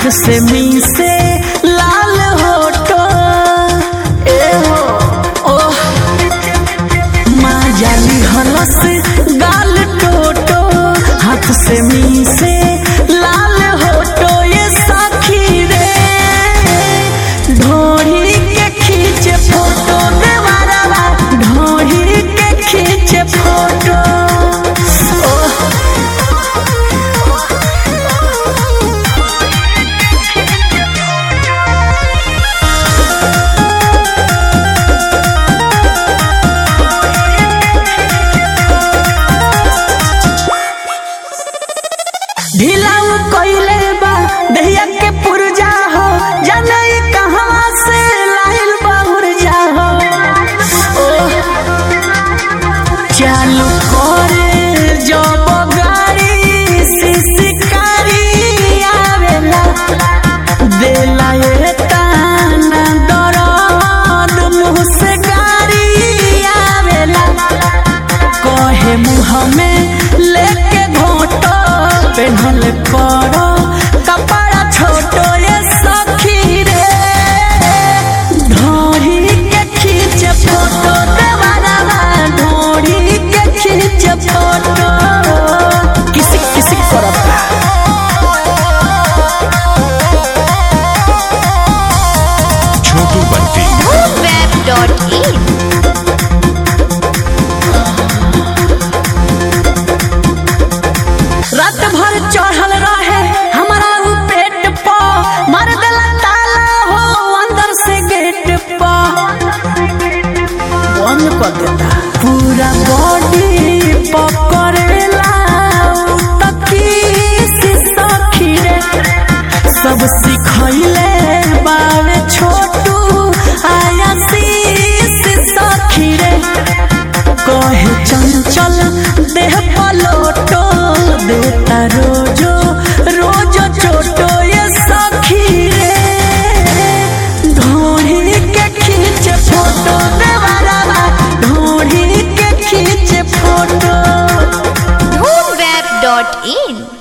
से मी से लाल होटो ए हो ओह माँ जाली हलस गाल टोटो हाथ से मी से लाल होटो ये सखी रे ढोढ़ी के खींचे फोटो देवारा ढोढ़ी के खींचे फोटो ओह ढिलाऊ कइले बा दहिया के पुरजा हो जाने कहाँ से लाइल बहुरजा हो ओह, चालू करे जब गाड़ी शिकारी आवेला देला ये ताना दरद मुँह से गाड़ी आवेला कहे मुँह में लेके घोटो पेन्हल करो कपड़ा छोटो ये सखी रे ढोरी के खींच फोटो देवारा ढोरी के खींच फोटो किसी किसी करता छोटू बंटी web.in रात भर चढ़ल रहे हमारा उ पेट प मार देला ताला हो अंदर से गेट प बंद कर देता पूरा बॉडी पकड़ेला तकी सखी रे सब सिखैले बावे छोटू आया शीश सखी रे कहे चंचल देह पलोटो देता रो